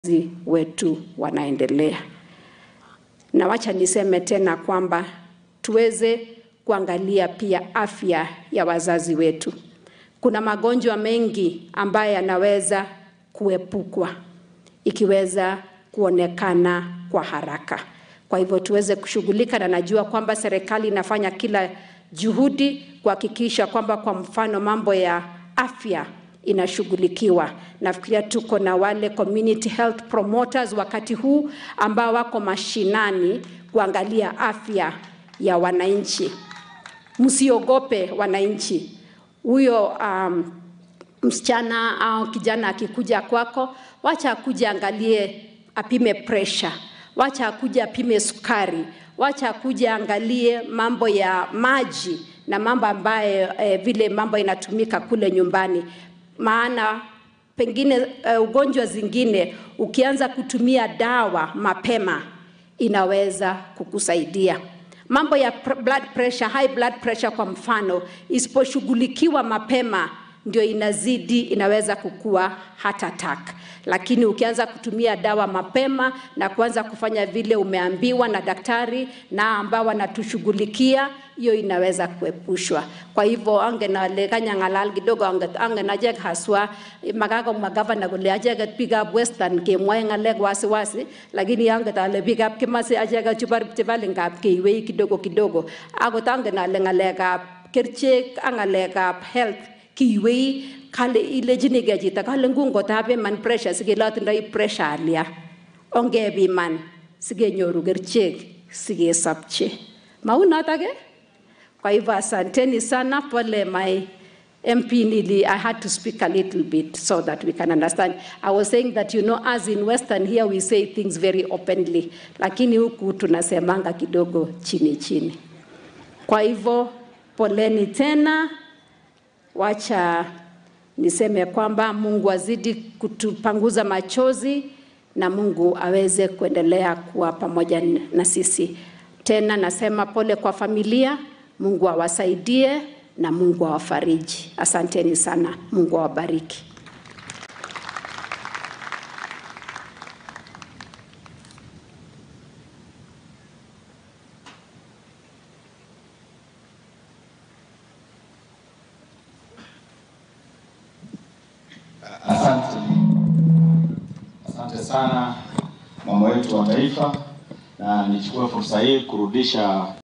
wazazi wetu wanaendelea. Na wacha niseme tena kwamba tuweze kuangalia pia afya ya wazazi wetu. Kuna magonjwa mengi ambayo yanaweza kuepukwa ikiweza kuonekana kwa haraka. Kwa hivyo tuweze kushughulika, na najua kwamba serikali inafanya kila juhudi kuhakikisha kwamba, kwa mfano, mambo ya afya inashughulikiwa. Nafikiria tuko na wale community health promoters wakati huu ambao wako mashinani kuangalia afya ya wananchi. Msiogope wananchi. Huyo um, msichana au kijana akikuja kwako, wacha akuje angalie, apime pressure, wacha akuje apime sukari, wacha akuje angalie mambo ya maji na mambo ambayo eh, vile mambo inatumika kule nyumbani, maana pengine uh, ugonjwa zingine ukianza kutumia dawa mapema inaweza kukusaidia. Mambo ya blood pressure, high blood pressure kwa mfano, isiposhughulikiwa mapema ndio inazidi, inaweza kukua heart attack. Lakini ukianza kutumia dawa mapema na kuanza kufanya vile umeambiwa na daktari na ambao wanatushughulikia, hiyo inaweza kuepushwa. Kwa hivyo ange naleganya ngalal kidogo ange ange najek haswa magako magavana kule acheket biikab western kemwoe ngalek wasiwasi, lakini ange tale biikab kimasi acheket chubar chebalingab keiwei kidogo kidogo, akot angen ale ngalekab kerichek ak ngalekab health kiiwei kale ilejinigei chito kale ngungotapiman pressure sikelotindoi pressure alia ongepiman sikenyoru kerichek sikesopche mau notok eh? Kwa hivyo asanteni sana, pole my MP Nili, I had to speak a little bit so that we can understand. I was saying that you know as in Western here we say things very openly, lakini huku tunasemanga kidogo chini chini. Kwa hivyo poleni tena, wacha niseme kwamba Mungu azidi kutupanguza machozi na Mungu aweze kuendelea kuwa pamoja na sisi. Tena nasema pole kwa familia, Mungu awasaidie na Mungu awafariji. Asanteni sana, Mungu awabariki. Asante, asante sana mama wetu wa taifa, na nichukue fursa hii kurudisha